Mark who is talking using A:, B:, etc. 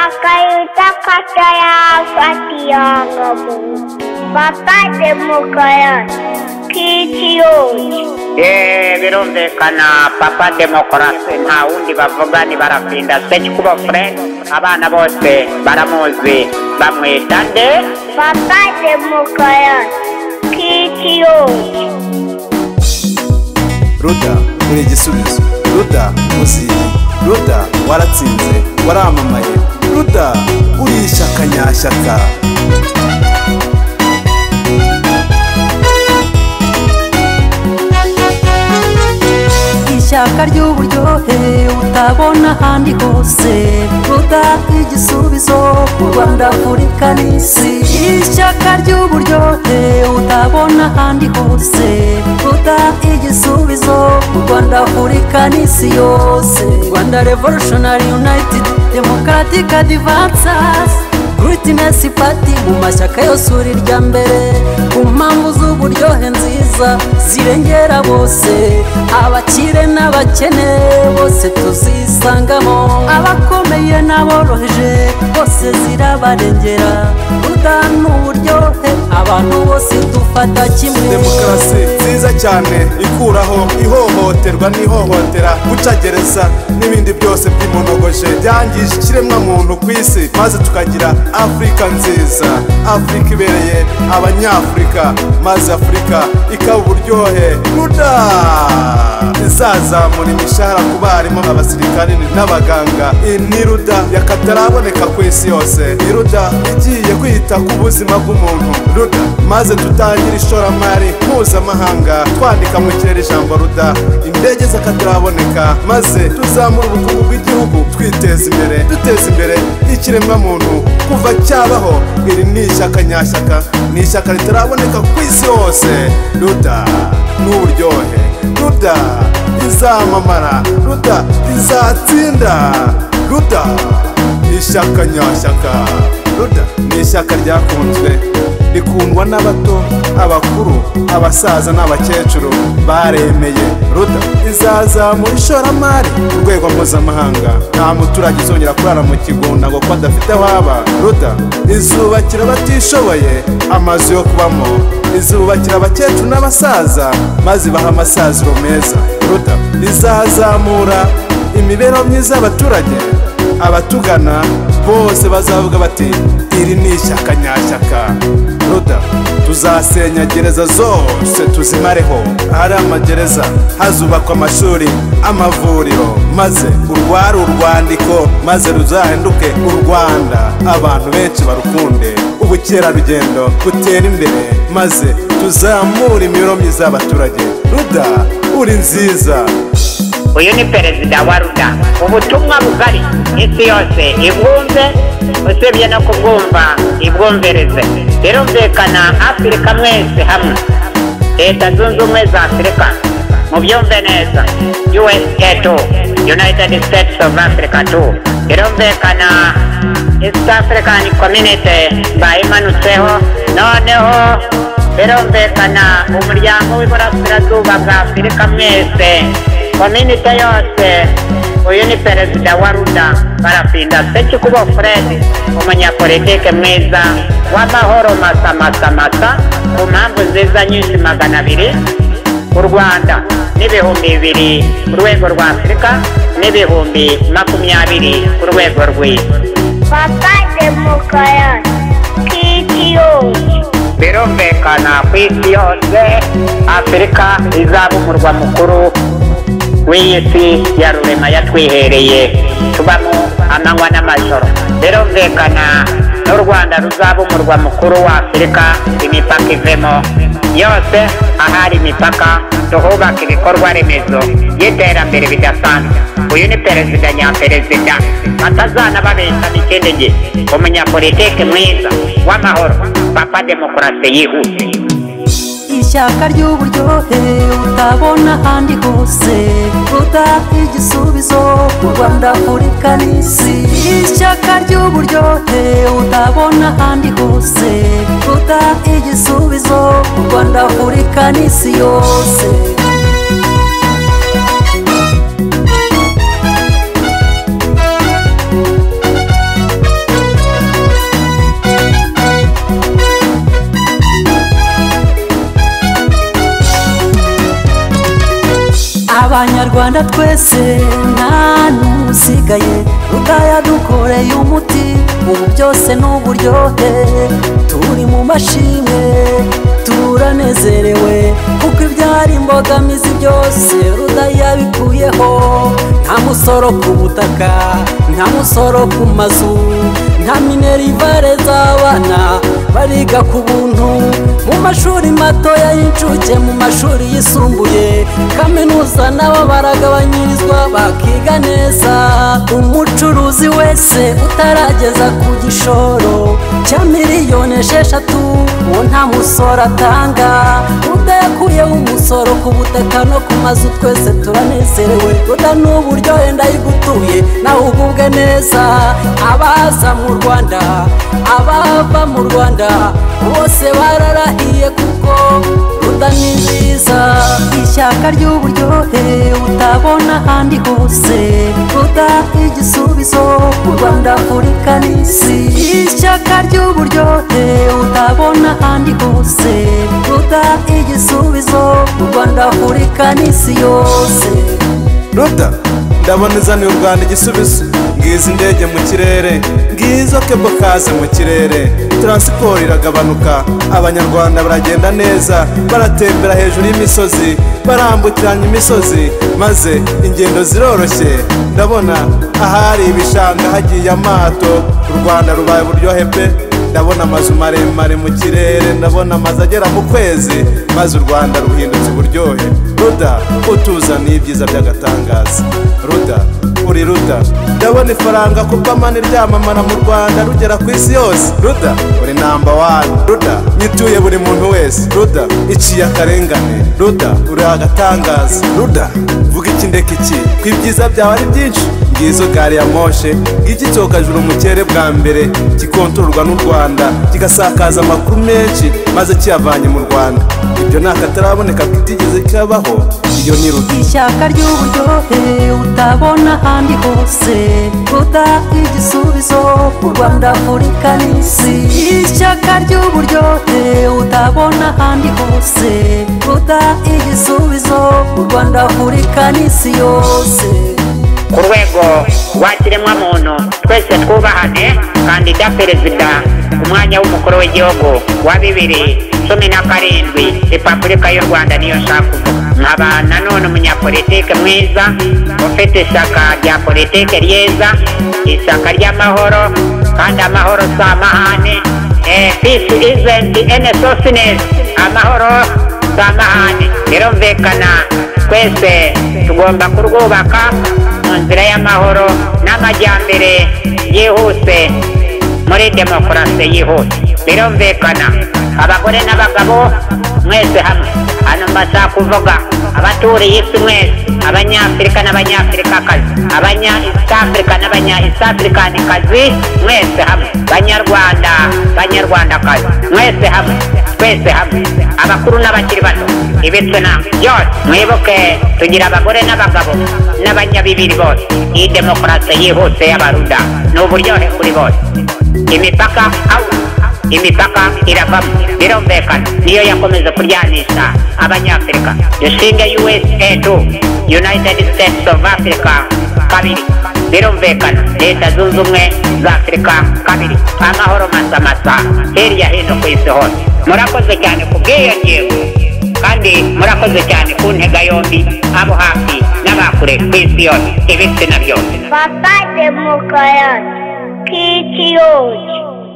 A: Kakayuta kataya katiyangabu. Bakademokraya kitiyoji.
B: Eh, birumvikana papa demokarasi nta wundi bavuga ni barafinda se kuba friend abana bose baramuzi bamwita nde
A: Bakademokraya kitiyoji.
C: ruda uri igisubizo ruda muziye ruda waratsinze waramamaye ruda uri ishyaka nyashyaka
D: ishyaka ry'uburyohe utabona ahandi hose ruda igisubizo ku rwanda afurika n'isi ishyaka ry'uburyohe utabona ahandi hose ruda igisubizo ku rwanda afurika n'isi yose rwanda revolutionary united democratic advances Greatness Party mu mashyaka yose uri irya mbere ku mpamvu z'uburyohe nziza zirengera bose abakire n'abakene bose tuzisangamo abakomeye n'aboroheje bose zirabarengera udana uburyohe abantu bose dufata kimwe
C: demokarasi nziza cyane ikuraho ihohoterwa n'ihohotera gucagereza n'ibindi byose by'imonogoje byangije ikiremwamuntu ku isi maze tukagira afurika nziza afurika ibereye abanyafurika maze afurika ikaba uburyohe ruda izazamura imishahara ku barimu abasirikari n'abaganga iyi ni ruda yakataraboneka ku isi yose ni ruda igiye kwita ku buzima bw'umuntu ruda maze tutangire ishoramari mpuzamahanga twandika mu kirere ijambo ruda indege z'akataraboneka maze tuzamure ubukungu bw'igihugu twiteza imbere duteza imbere ikiremwamuntu kuva cyabaho iri ni ishyaka nyashyaka ni ishyaka ritaraboneka ku isi hose ruda n'uburyohe ruda izamamara ruda izatsinda ruda ishyaka nyashyaka ruda ni ishyaka ryakunzwe rikundwa n'abato abakuru abasaza n'abakecuru baremeye ruda izazamura ishoramari ku rwego mpuzamahanga nta muturage uzongera kurara mu kigunda ngo kuko adafite aho aba ruda izubakira abatishoboye amazu yo kubamo izubakira abakecuru n'abasaza maze ibahe amasaziro meza ruda izazamura imibereho myiza y'abaturage abatugana bose bazavuga bati iri ni ishyaka nyashyaka ruda tuzasenya gereza zose tuzimareho hari amagereza hazubakwa amashuri amavuriro maze urwari urwandiko maze ruzahinduke u rwanda abantu benshi barukunde ubukerarugendo butere imbere maze tuzamure imibereho myiza y'abaturage ruda uri nziza
B: uyu ni perezida wa ruda ubutumwa bugari isi yose ibwumve usibye no kubwumva ibwumvirize birumvikana afurika mwese hamwe leta zunze ubumwe za afurika mubyumve neza usa tu united states of africa tu birumvikana east african community bayimanutseho noneho birumvikana umuryango w'iburasirazuba bwa afurika mwese kominite yose uyu ni perezida wa ruda barapinda seki kubo fred umunyapolitike mwiza w'amahoro masamasamasa ku mpamvu nziza nyinshi magana abiri u rwanda n'ibihumbi bibiri ku rwego rwa afurika n'ibihumbi makumyabiri ku rwego rw'isi
A: Bakademokraya kitiyoji.
B: birumvikana ku isi yose afurika izaba umurwa mukuru w'iyi si ya rurema yatwihereye tubamo amanywa n'amajoro birumvikana n'u rwanda ruzaba umurwa mukuru wa afurika imipaka ivemo yose ahari imipaka tuhubaka ibikorwa remezo y'iterambere bidasanzwe uyu ni perezida nyaperezida batazana babeshana ikindi gihe umunyapolitike mwiza w'amahoro papa demokarasi yihuse
D: ishyaka ry'uburyohe utabona ahandi hose ruda igisubizo ku rwanda afurika n'isi ishyaka ry'uburyohe utabona ahandi hose ruda igisubizo ku rwanda afurika n'isi yose banyarwanda twese nta n'usigaye ruta yadukoreye umuti ubu byose ni uburyohe turi mu mashimwe turanezerewe kuko ibyari imbogamizi byose ruda yabikuyeho nta musoro ku butaka nta musoro ku mazu nta minerivare z'abana bariga ku buntu mu mashuri matoya y'incuke mu mashuri yisumbuye kaminuza nabo baragabanyirizwa bakiga neza umucuruzi wese utarageza ku gishoro cya miliyoni esheshatu uwo nta musoro atanga ruda yakuyeho umusoro ku butaka no ku mazu twese turanezerewe ruda ni uburyohe ndayigutuye nawe ugubwe neza abaza mu rwanda abava mu rwanda bose bararahiye kuko ruda ni nziza ishyaka ry'uburyohe utabona ahandi hose ruda igisubizo mu rwanda afurika n'isi ishyaka ry'uburyohe utabona ahandi hose ruda igisubizo mu rwanda afurika n'isi yose
C: ruda ndabona izaniye u rwanda igisubizo ngizi indege mu kirere ngizo kebo kaze mu kirere taransiporo iragabanuka abanyarwanda baragenda neza baratembera hejuru y'imisozi barambukiranya imisozi maze ingendo ziroroshye ndabona ahari ibishanga hagiye amato u rwanda rubaye uburyohe pe ndabona amazu maremare mu kirere ndabona amazu agera mu kwezi maze u rwanda ruhindutse uburyohe ruda utuzaniye ibyiza by'agatangaza ruda uri ruda ndabona ifaranga ku bw'amani ryamamara mu rwanda rugera ku isi yose ruda uri namba wani ruda nyituye buri muntu wese ruda iciye akarengane ruda uri agatangaza ruda vuga iki ndeka iki ko ibyiza byawe ari byinshi ngizo gari ya moshe ngiki cyokajuru mu kirere bwa mbere gikontororwa n'u rwanda kigasakaza amakuru menshi maze kiyavanye mu rwanda ibyo ni akataraboneka kitigeze kabaho iyo ni ruti
D: ishyaka ry'uburyohe utabona ahandi hose ruda igisubizo u rwanda afurika n'isi ishyaka ry'uburyohe utabona ahandi hose ruda igisubizo u rwanda afurika n'isi yose
B: ku rwego rwa kiremwamuntu twese twubahane kandida perezida ku mwanya w'umukuru w'igihugu wa bibiri cumi na karindwi repubulika y'u rwanda niyo nshaka kuvuga nkaba nanone umunyapolitike mwiza ufite ishyaka rya politike ryiza ishyaka ry'amahoro kandi amahoro si amahane eh, peace isn't any sosiness amahoro si amahane birumvikana twese tugomba kurwubaka mu nzira y'amahoro n'amajyambere yihuse muri demokarasi yihuse birumvikana abagore n'abagabo mwese hamwe hano mbasha kuvuga abaturiye isi mwese abanyafurika n'abanyafurikakazi abanya east africa n'abanya east africanikazi mwese hamwe banyarwanda banyarwandakazi mwese hamwe twese hamwe abakuru n'abakiri bato ibitsina byose mwibuke tugira abagore n'abagabo n'abanyabibiri bose iyi demokarasi yihuse y'abaruda ni uburyohe kuri bose imipaka out imipaka iravamo birumvikana niyo yakomeza kuryanisha abanyafurika dushinge usa tu united states of africa kabiri birumvikana leta zunze ubumwe za afurika kabiri amahoro masamasa hirya hino ku isi hose murakoze cyane ku bw'iyo ngingo kandi murakoze cyane ku ntega yombi abo hafi n'abakure ku isi yose ibitsina byose
A: Papa Demokoyot, Kitty Oji.